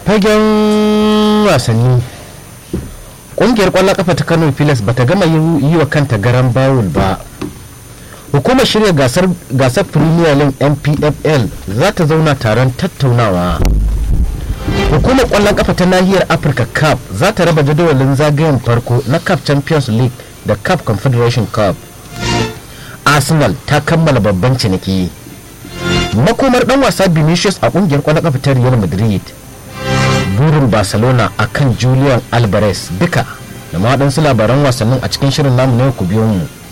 fagen wasanni ƙungiyar ƙwallon ƙafa ta kano pilas bata gama yi wa kanta garan bawul ba hukumar shirya gasar gasar premier league npfl za ta zauna taron tattaunawa hukumar ƙwallon ƙafa ta nahiyar afirka cup za ta raba jadawalin zagayen farko na cup champions league da cup confederation cup arsenal ta kammala babban ciniki makomar dan wasa vinicius a kungiyar kwallon kafa ta real madrid burin barcelona a kan julian alvarez duka da ma waɗansu labaran wasannin a cikin shirin namu na ku biyo mu